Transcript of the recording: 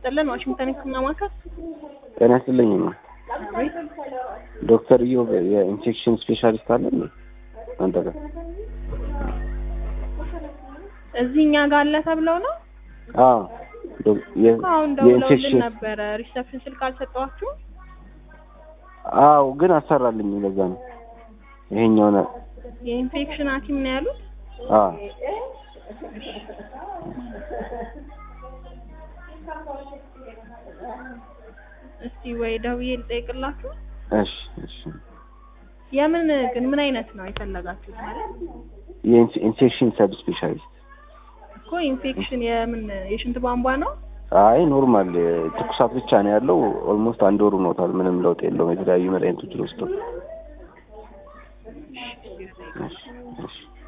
ይስጥልን። ዋሽንግተን ሕክምና ማዕከል ጤና ይስጥልኝ ነው ዶክተር ኢዮብ የኢንፌክሽን ስፔሻሊስት አለ እንዴ አንተ ጋር? እዚህ እኛ ጋር አለ ተብለው ነው። አዎ ዶ- የ- አሁን ደውለውልን የኢንፌክሽን ነበረ። ሪሰፕሽን ስልክ አልሰጠኋችሁ? አዎ ግን አሰራልኝ ለዛ ነው ይሄኛው ነው የኢንፌክሽን ሐኪም ነው ያሉት። አዎ እስቲ ወይ ደውዬ ልጠይቅላችሁ። እሺ እሺ የምን ግን ምን አይነት ነው የፈለጋችሁት? ማለት የኢንፌክሽን ሰብ ስፔሻሊስት እኮ ኢንፌክሽን የምን የሽንት ቧንቧ ነው? አይ ኖርማል ትኩሳት ብቻ ነው ያለው ኦልሞስት አንድ ወር ሆኖታል ምንም ለውጥ የለውም የተለያዩ መድኃኒቶችን ወስዶ እሺ እሺ